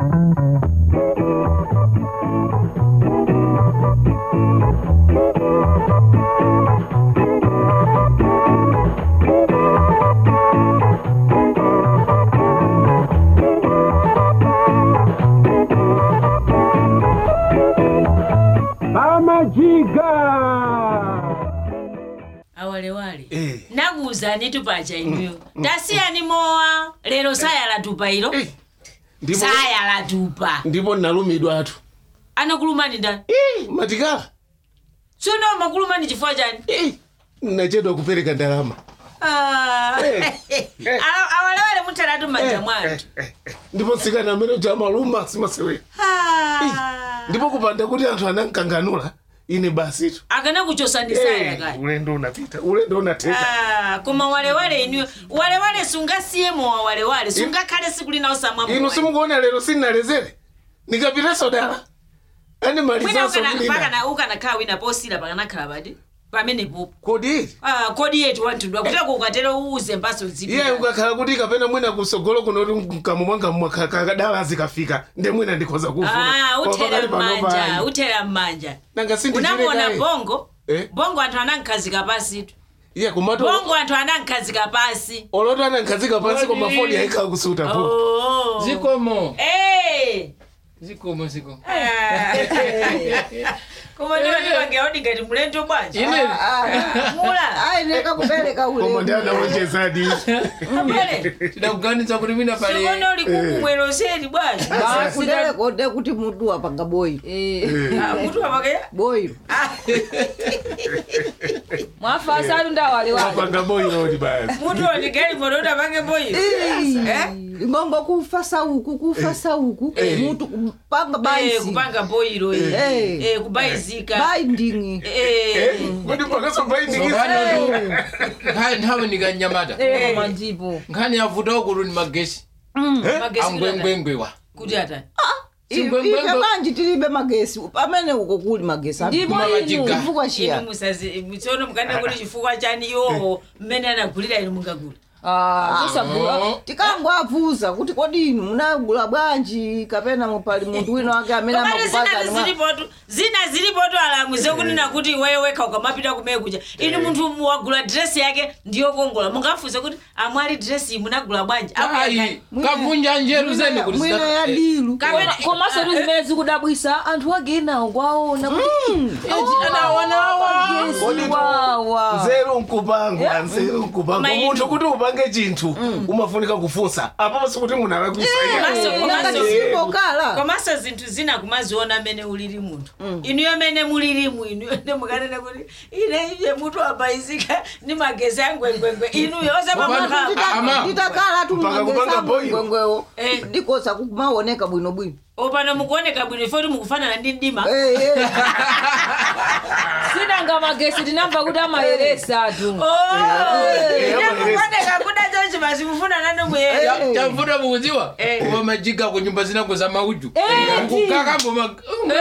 Amajiga! awalewale Eh. nakuwuzani tupacha inuyo tasiyani mowa lero sayalatupa ilo Eh, ndipo sayalatupa ndipo nalumidwa atu anakulumani ndani Eh, matikala suno makulumani chifukwa chani Eh, nachedwa kupereka ndalama Ah. Eh. Awa- awalewale mutalatu manja mwanthu ndipo nsikana amene jamaluma simasewera Ah. ndipo kupanda kuti anthu anankanganula ine basitu akana kuchosani saya kaya ulendo unapita ulendo unateka Ah, koma walewale inuyo walewale sungasiye mowa walewale sungakhale siku lina osamwa inu simukuona lero sinnalezere nikapitaso dala ani malizaso kulina mwina ukanakhala wina posira pakanakhala pati pamenepo kodi ili Ah, kodi yetu wantundwa kuteko ukatero uuze mpaso zipi iye ukakhala kuti kapena mwina kusogolo kunoti mkamu mwanga mwakadala zikafika nde mwina ndikhoza Ah, kufuna uthera mmanja uthera mmanja nanga unamona sindichirekaye bongo Eh? bongo anthu anankhazika pasi tu iye kumato bongo anthu anankhazika pasi oloto anankhazika pansi koma Kodi. foni ayikhala kusuta po Oh. zikomo Eh. zikomo zikomo Ah. koma ndiwo ndipangeaudi ngati mulendo bwanji ine mula ayeneka kubereka koma ndi ulemu anawonjezadi apale tidakuganiza kuti mina pali sikona uli kukumweroseri bwanji kudere kode kuti mutu wapanga boyi Ah, mutu apake boyi mwafasa atu ndawaliwali apanga boyirodi basi mutu onigeli moto apange boyi ngombo kufa sauku kufa sauku mutu kupanga Eh, baisi kupanga boyiro Eh. eh, kubayizika bayi ndingi Eh. kuti pakaso paindikisa sopano nkhani nthawi ndikanyamata koma ndipo nkhani yavuta ukulu ni magesi Magesi kuti atani? angwengwengwewa kuti atani Singwengwengwe. ife banji tilibe magesi pamene uko kuli magesi ndipo Kuma inu majiga. chifukwa inu chiya musazi mutsono mukane kuti chifukwa chani iwowo mmene anagulira inu mungagula Ah, kusagula tikangwavuza kuti kodi inu munagula bwanji kapena mupali munthu wina wake amene komati zina amakupazani zilipotu zina zilipotu alamu zokunena kuti iweyo wekha ukamapita kumene kuja inu munthu wagula dresi yake ndiyokongola mungafunse kuti amwali dresi iyi munagula bwanji ayi kavunja njeru zene kuti mwina zida- ya eh, dilu Kapena- komanso tu zimene zikudabwisa anthu agenawo kwaona kuti Kodi tu- wawa nzeru nkupangwa nzeru nkupangwa Koma inu- munthu kuti upange chinthu umafunika kufunsa apapo sikuti munhu alakuisaiya Komanso- komanso- ngatimbokala komanso zinthu zina kumaziona amene ulili munthu inuyo amene mulilimu inuyo ndi mukanena kuti ine iye mutu abayizika ndi magesi angwengwengwe inuyo osapamaka Ama. titakala Mpaka kupanga boyo. tumangwesamgwengwewo Eh. ndikosa kumaoneka bwinobwino opano mukuoneka bwino ifoti mukufanana ndi mdima Eh, eh. sinanga magesi tinamva kuti amayeresa atu mukuoneka kuda chonchi basi mufunana nomweyo Ya- chavuta mukudziwa Eh. kuwa majiga ku nyumba zinango za mauju Eh, kukakambo ma-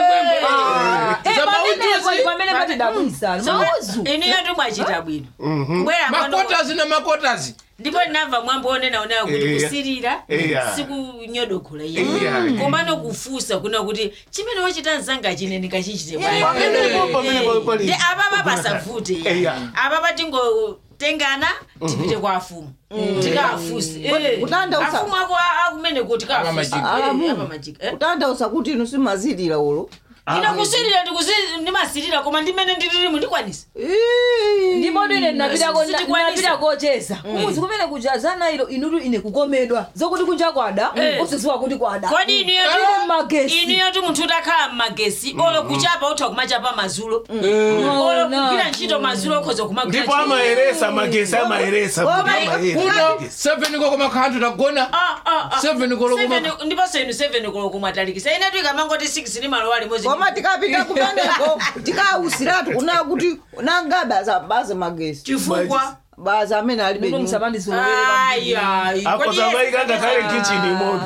za pamenepo mauju pamene patidabwisa mauzu inuyo timwachita bwino kubwera pano makotazi na makotazi ndipo ndinamva mwambo onena onayo kuti Eya. kusirira Eya. sikunyodogola Eya. iye komano kufusa kuna kuti chimene wachita mzanga chine ndikachichite Pamenepo, pamenepo pali- ndi apapa pasavute Eya. apapa tingotengana tipite kwa afumu tikafuse Eh, Kutanda usa- afumu ako akumene kuti Apa majika. kafuse kutanthauza kuti inu simazilira ulo ina kusirira ndikusirira ndimasirira koma ndimene ndililimu ndikwanisa ndipo ine ndinapitako Sitikwanisa. ndinapita kocheza kumuzi kumene kujazana ilo inutu ine kukomedwa zokuti kunja kwada Eh. usiziwa kuti kwada kodi Ili inuyotu magesi inuyotu munthu utakhala mmagesi olo kuchapa utha kumachapa mazulo olo Ona. kugwira ntchito mazulo okhoza kumagwira ndipo amayeresa magesi amayeresa seven koko makhantu tagona Seven koloko maka- ndiponso inu 7 koloko mwatalikisa inetu ikamangoti 6 ndi malo alimodzi koma tikapita kumeneko tikausiratu kuna kuti nangabe baze magesi chifukwa baze amene alibe muno nyumba. musamandizolowera ayayi akozavaika ngakhale kichini moto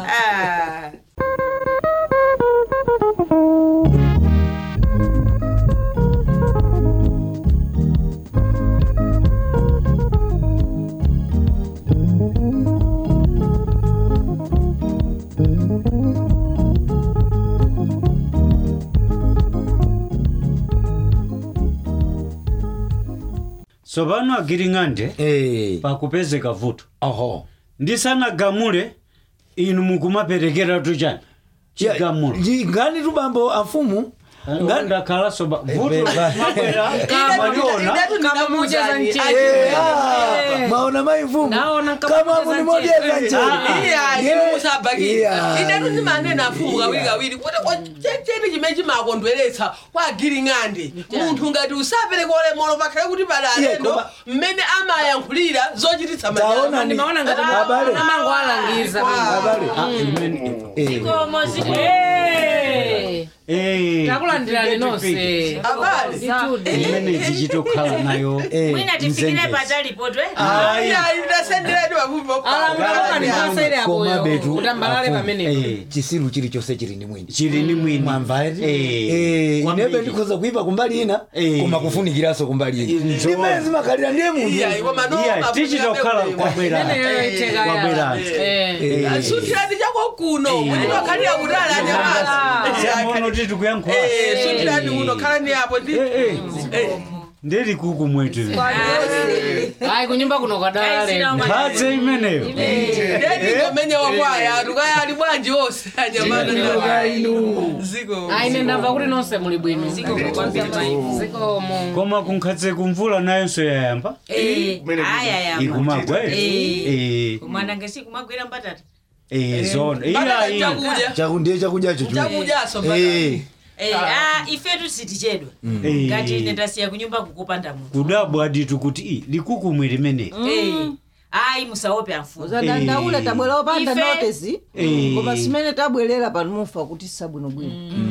tsopano agiring'ande Eh, pakupezeka vuto oho ndisanagamule inu mukumaperekera tuchani chigamulo Ji- ngani tu bambo afumu ngani ndakhala soba vuto Eh, ba- mwabwera mwaliona Eh, ah, maona mai mfumu Naona kama kama mcheza munimodeza nje. nje iya Yeah. imusabhakira Yeah. inetu ndimane nafumu kawiri kawiri kuti cheni chimene chimakondweretsa kwa giring'ande munthu ngati usapereka ulemolo pakhale kuti pali Iye, alendo koma- mmene amayankhulira zochititsa taona ni ndimaona ngati abale amango alangiza abale Ah, imene- Eh, Komo ziko- Eh, takulandirani nonse abale imene tichitokhala nayo eh, mwina tifikire mzengezi. patalipo twe iya ndasenderedi alamulakanipasaire Koma betu, apoyo kutambalale afumu. pamenepo Eh, chisiru chilichonse chili ndi mwini chili ni mwini mwamva eti Eh, Eh, kwambiri. inebe ndikhoza kuipa kumbali ina Eh. koma kufunikiranso kumbali ina Nzo- ndimene zimakhalira ndiye iya munthu iwo mano iya tichitokhala kwabwera kwabwera Eh. sutirani chako kuno kuti pakhalira kutali samono anyamata titukuyankhula sutirani kuno khalani apo ndi ndeli kuku mwetu ayi kunyumba kuno kwadala mphatse imeneyo ndendingomenya wakwaya tukaya ali bwanji onse anyamata ziko ayi ine ndamva kuti nonse muli bwino zikomo koma kunkhatse kumvula nayonso yayamba ayayama ikumagwa Eh. Eh, kumwana ngesikumagwira mbatata eh, zona iyayi chakudya chaku ndiye chakudyacho chu chakudyaso Eh, Eh, ah, ifetu sitichedwa Eh. ngati ine ndasiya kunyumba kukupanda munthu kudabwa ditu kuti i likukumwe limene Eh, ayi musaope amfumu uzadandaula Eh. tabwera opanda Ife- notisi Eh. koma simene tabwerera pano mufa kuti sabwinobwino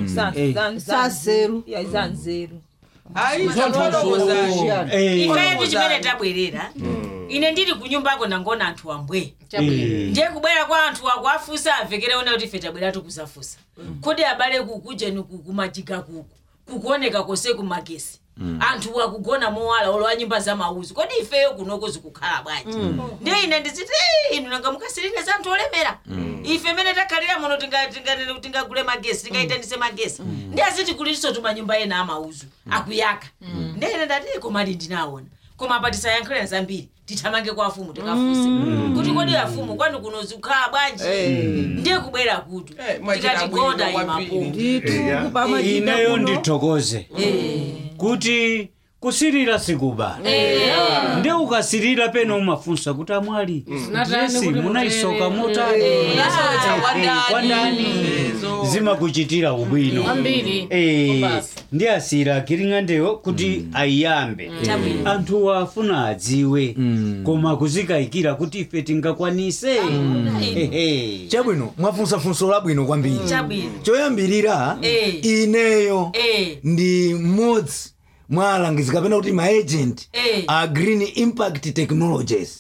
saseru zanzeru ayi zatotokozani Eh, ifetu chimene tabwerera ine ndili kunyumbako nangona anthu ambwe eh, ndiye kubwera kwa anthu ako afusa amvekere one kuti ife tabweratu kuzafusa kodi abale kukujeni kumajiga kuku kukuoneka kose kumagesi anthu akugona mowala olo a nyumba za mauzi kodi ifeyo kunoko zikukhala bwanji ndiye ine ndiziti "Eh, inu nanga mukasirine za anthu olemera ife mene takhalira muno tinga- tinga- tingagule magesi tingaitanise magesi ndiye aziti kuliso tumanyumba ena amauzu akuyaka ndiye ine ndati komali ndinaona koma apa tisayankhulira zambiri tithamange kwa afumu tikafuse kuti kodi afumu kwanu kuno zikukhala bwanji ndiye kubwera kutu Eh, mwachita tikatigonda bwino imapo kwambiri. nditu pamajida ineyo kuno ndithokoze kuti kusirira sikubala ndi ukasirira pena umafunsa kuti amwali Zinatani dresi kuti munaisoka mutere? motani Unasoletsa kwa kwa ndani. ndani Ezo. zimakuchitira ubwino Kwambiri. Eh, Kubasa. ndi asira akiring'andeyo kuti ayambe anthu afuna adziwe koma kuzikayikira kuti ife tingakwanise Ehe. chabwino mwafunsafunso labwino kwambiri chabwino choyambirira Eh. ineyo Eh. ndi mmodzi mwa alangizi kapena kuti maagent Eh. a green impact technologies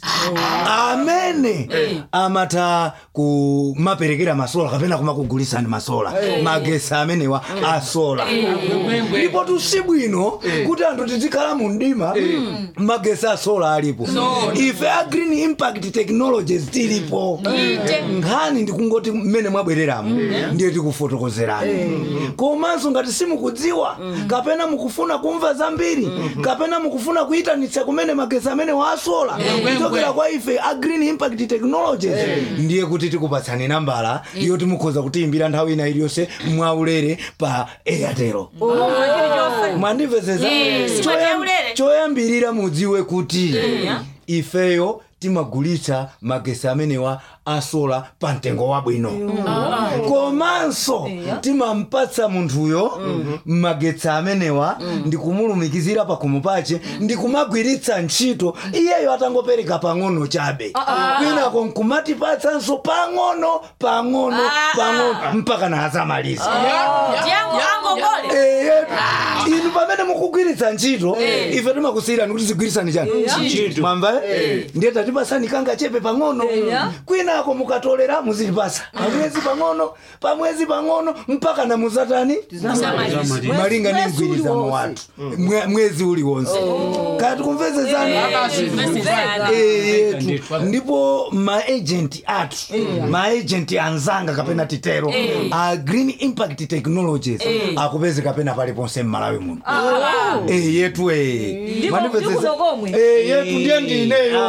amene amatha kumaperekera masola kapena kumakugulisani masola magesi amenewa a sola ndipo tusibwino kuti anthu tizikhala mu mdima magesi a sola alipo ife a green impact technologies tilipo nkhani ndikungoti mmene mwabwereramo ndiye tikufotokozerani komanso ngati simukudziwa kapena mukufuna kumva zambiri kapena mukufuna kuyitanitsa kumene magesi amene wasola kuchokera kwa ife a green impact technologies ndiye kuti tikupatsani nambala yoti mukhoza kutiyimbira nthawi ina iliyonse mwaulere pa airtel mwandimvesesa Eh, Choyam- sipachaulere. choyambirira mudziwe kuti ifeyo timagulitsa magesi amenewa asola pa mtengo wabwino komanso timampatsa munthuyo magetsi amenewa ndikumulumikizira pakhomo pache ndikumagwiritsa ntchito iyeyo atangopereka pang'ono chabe kwinako nkumatipatsanso pang'ono pang'ono pang'ono mpaka nazamaliza ndiyangu angogole Ehe, inu pamene mukugwiritsa ntchito ife timakusiyirani kuti zigwirisani chani mwamva ndiye tatipasani kanga chepe pang'ono kwinako mukatolera muzilipasa pamwezi pang'ono pamwezi pang'ono mpaka na muzatani malinga ndi mgwirizano wathu Mwe- mwezi uliwonse kati kumvesesani Eh, yetu ndipo maagenti athu maagenti anzanga kapena titero a green impact technologies akupezeka pena paliponse mmalawi muno Eh, yetu eh. Ndipo- Manipezesa- ndikuno komwe. Eh, yetu ndiye ndineyo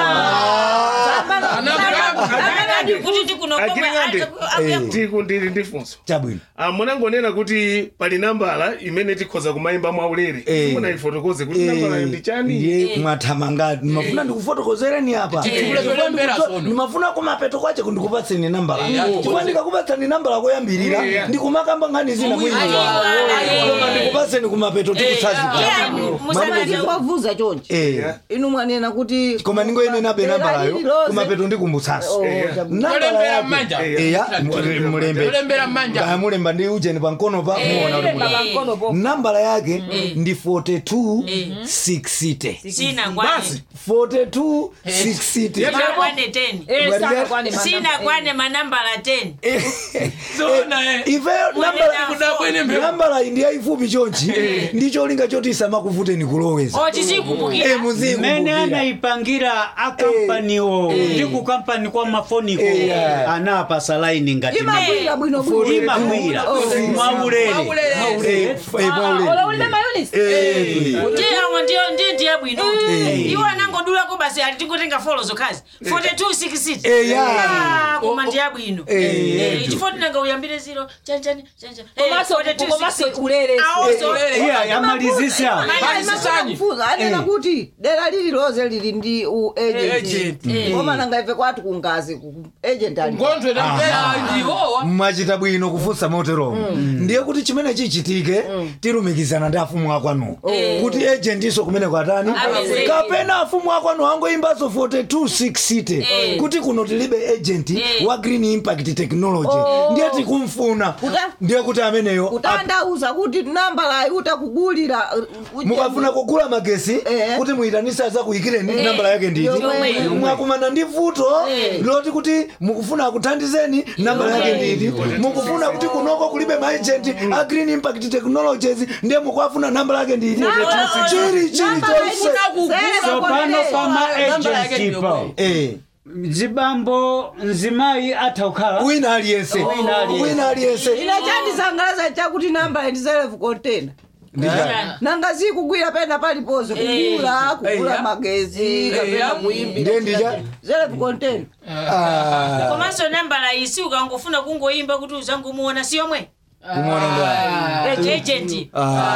kuti ndikunokoma Agiring'ande. Eh. tiku ndili ndi funso chabwino Ah, munangonena kuti pali nambala imene tikhoza kumayimba mwaulere Eh. munayifotokoze kuti nambalayo ndi chani ndiye mwathamanga nimafuna ndikufotokozereni apa Titule tolembera sono. nimafuna kumapeto kwache ndikupatseni nambala Eh, chifukwa ndikakupatsani nambala koyambirira Eh. ndikumakamba nkhani zina mwini koma ndikupatseni kumapeto tikusazika ndikuwavuza chonchi Eh. inu mwanena kuti koma ningoyenenabe nambalayo kumapeto ndikumbutsatso nambala Tolembera yake mmanja. eya mulembe Tolembera mmanja. Kaya mulemba ndi ujeni pamkono pa muona kuti Lemba mulembe. pamkono po. nambala yake ndi 42 6 sina kwane 42 6 sina kwane 10 Eh, Bari- sana kwani sina mandam- kwane manambala 10 Zona, eh. ifeyo nambala Kudabwene mbe- nambala iyi ndi yayifupi chonchi ndi cholinga choti isamakuvuteni kuloweza oti Eh, zikumbukira muziku mmene kumbukira. anayipangira akampaniwo ndi kukampani kwa mafoniko Eh. anapasa laini ngati imagwira bwino bwino imagwira mwaulere Eh, eh, mwaulere. Ola ulime mayonnaise? Eh. ndi awo ndiyo ndi ndiye bwino iwo anangodulako basi ali tingotenga folo zokhazi 42 6 Eh, ya. koma ndiye bwino Eh. chifukwa tinanga uyambire ziro chanchani chanchani Komanso- komanso ulere. iya yamalizisa Malizisanyi. kufuza anena kuti dera lililonse lili ndi u agent Agent. koma nanga ife kwati kungazi ku agent ali Ngontwe tambera. ndiwowa mwachita bwino kufunsa moteromo ndiye kuti chimene chichitike tilumikizana ndi afumu akwanu kuti ejentiso kumene kwatani Apezeke. kapena afumu akwanu angoyimbaso 4260 kuti kuno tilibe agent wa green impact technology ndiye tikumfuna Uta- ndiye kuti ameneyo ap- utandauza kuti nambalayi utakugulira uh, uje- mukafuna kugula magesi Eh. kuti muyitanisa zakuyikireni nambala yake nditi Yomwe. mwakumana ndi vuto loti kuti mukufuna akuthandizeni nambala yake nditi mukufuna kuti kunoko kulibe maagent a green impact technologies ndiye mukuafuna nambala yake nditi chiri chiri Nambala chonse isi- zere tsopano pakonde. pa Nambala yake maagenti ndiyo pa bwayi. Eh, zibambo mzimayi atha kukhala wina aliyense Wina aliyense. wina aliyense ine chandisangalatsa chakuti nambala ndi self container nanga zikugwira pena paliponse kugula kugula Eh. magezi kapena Eh. kuyimbira ndiye ndija self container Ah, komanso nambala iyi si ukangofuna kungoyimba kuti uzangomuona si yomwe kumwona ndo agent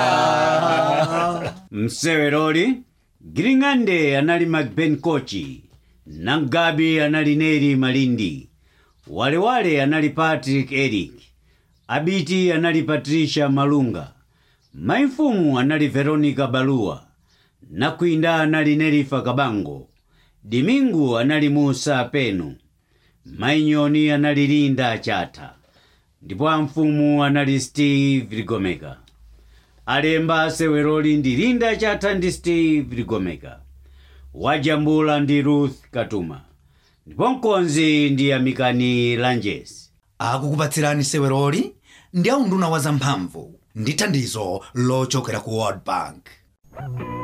mseweroli giring'ande anali macben kochi nangabi anali neri malindi walewale anali patrick eric abiti anali patricia malunga maimfumu anali veronica baluwa nakwinda anali nerifa kabango dimingu anali musa penu mainyoni anali linda chatha ndipo amfumu anali steve ligomeka alemba aseweroli ndi linda chatha ndi steve ligomeka wajambula ndi ruth katuma ndipo mkonzi ndi amikani lanjes akukupatsirani seweroli ndi aunduna wa zamphamvu ndi thandizo lochokera ku world bank